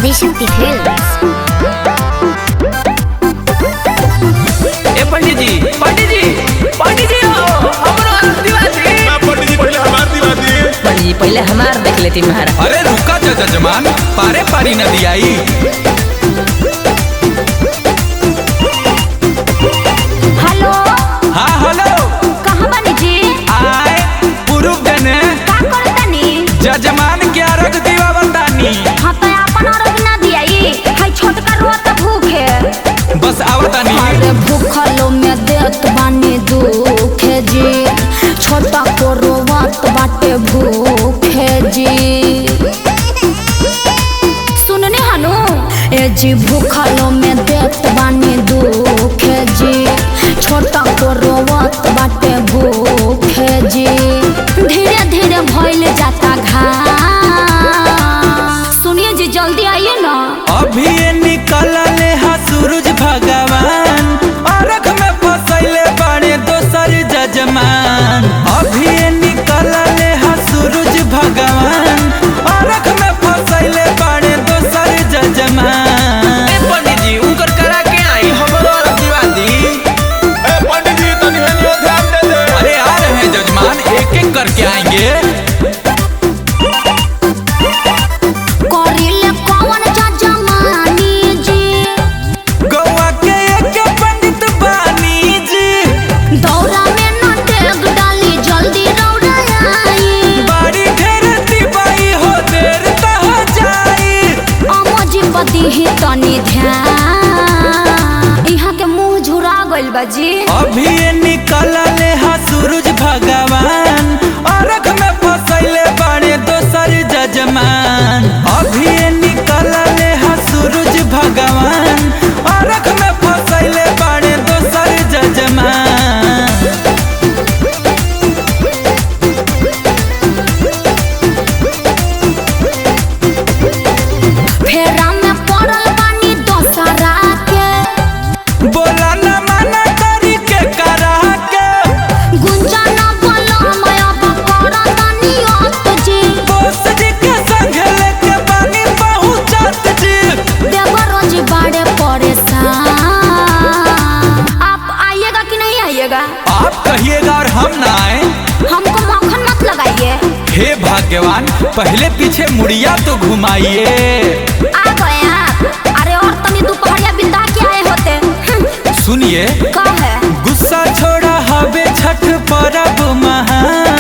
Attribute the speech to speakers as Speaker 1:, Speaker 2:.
Speaker 1: Adishakti films
Speaker 2: ए पंडित जी पंडित जी पंडित जी हो हमरो आदिवासी
Speaker 3: ना पंडित जी पहले हमार दिवा दिए
Speaker 4: पंडित जी पहले हमार देख लेती महाराज
Speaker 5: अरे रुका जा जजमान पारे पारी नदी आई
Speaker 1: हेलो
Speaker 5: हाँ हेलो
Speaker 1: कहाँ बानी जी
Speaker 5: आए पुरुष जने
Speaker 1: का करतनी
Speaker 5: जजमान के अर्घ दीवा बतानी
Speaker 1: हाँ तो अपन अर्घ ना दियाई हाय छोटका रोत भूखे
Speaker 5: बस आवतानी
Speaker 1: अरे भूखलो में देत बानी दुखे जी छोटा को रोवत बाटे भूखे जी सुनने हनु ए जी भूखलो में देत बानी दुखे जी छोटा को रोवत बाटे भूखे जी धीरे धीरे भइल जाता घा सुनिए जी जल्दी आइए ना
Speaker 5: अभी ये निकलले हा सूरज भगवान अर्घ में फसैले बड़े दोसर जजमान अभी ये निकलले हा सूरज भगवान अर्घ में फसैले बड़े दोसर जजमान
Speaker 2: ए पंडित जी उनकर करा के आई हमरो आदिवासी
Speaker 3: ए पंडित जी तनी हेनियो ध्यान दे दे
Speaker 5: अरे आ रहे हैं जजमान एक एक करके आएंगे
Speaker 1: करिले कौन जजमानी जी
Speaker 5: गोवा के एक पंडित बानी जी
Speaker 1: दौरा में न टेक डाली जल्दी दौड़ा आई
Speaker 5: बाड़ी ढेर दिवाई हो देर तह जाई
Speaker 1: अमजी पति ही तनी ध्यान यहाँ के मुंह झुरा गइल बा जी
Speaker 5: अभी ये निकलले हा सूरज भगवान अर्घ में फसैले बड़े दोसर जजमान अभी ये निकलले हा सूरज भगवान अर्घ में फसैले बड़े दोसर जजमान
Speaker 1: फेरा में पड़ल बानी दोसरा के
Speaker 5: बोला न मना करी के करा के
Speaker 1: गुंजन बलम अब करतनी अत जी
Speaker 5: बोस जी के संग लेके बानी पहुंचत जी
Speaker 1: देवरोज बड़े परेशान आप आइएगा कि नहीं आइएगा
Speaker 5: आप कहिएगा और हम ना आए
Speaker 1: हमको मक्खन मत लगाइए
Speaker 5: हे भाग्यवान पहले पीछे मुड़िया तो घुमाइए
Speaker 1: आ गए आप अरे और तनी दोपहरिया बिंदा के आए होते हम्म,
Speaker 5: सुनिए
Speaker 1: का है
Speaker 5: गुस्सा छोड़ा हवे छठ परब महान